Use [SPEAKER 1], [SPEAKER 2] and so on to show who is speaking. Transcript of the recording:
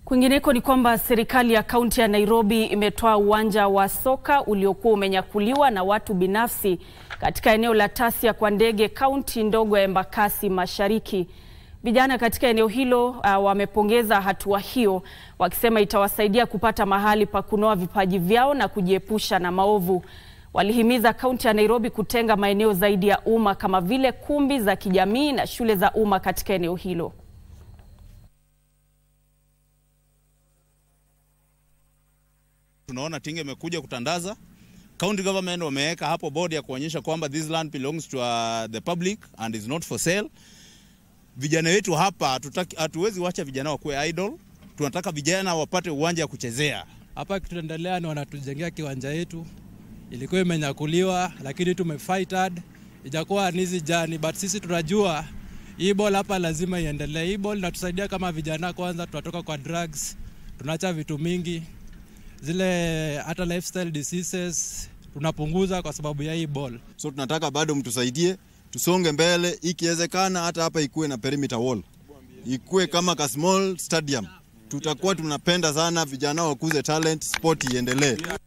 [SPEAKER 1] Kwingineko ni kwamba serikali ya kaunti ya Nairobi imetoa uwanja wa soka uliokuwa umenyakuliwa na watu binafsi katika eneo la Tasia kwa ndege kaunti ndogo ya Embakasi Mashariki. Vijana katika eneo hilo uh, wamepongeza hatua hiyo wakisema itawasaidia kupata mahali pa kunoa vipaji vyao na kujiepusha na maovu. Walihimiza kaunti ya Nairobi kutenga maeneo zaidi ya umma kama vile kumbi za kijamii na shule za umma katika eneo hilo.
[SPEAKER 2] Tunaona Tinga imekuja kutandaza. County government wameweka hapo board ya kuonyesha kwamba this land belongs to uh, the public and is not for sale. Vijana wetu hapa hatuwezi wacha vijana wakuwe idle. Tunataka vijana wapate uwanja wa kuchezea.
[SPEAKER 3] Hapa kituendelea ni wanatujengea kiwanja yetu, ilikuwa imenyakuliwa, lakini tumefight hard, ijakuwa nizi jani, but sisi tunajua hii ball hapa lazima iendelee. Hii ball inatusaidia kama vijana, kwanza tunatoka kwa drugs, tunaacha vitu mingi zile hata lifestyle diseases tunapunguza kwa sababu ya hii ball.
[SPEAKER 4] So tunataka bado mtusaidie tusonge mbele, ikiwezekana hata hapa ikuwe na perimeter wall, ikuwe kama ka small stadium. Tutakuwa tunapenda sana vijana wakuze talent, sport iendelee.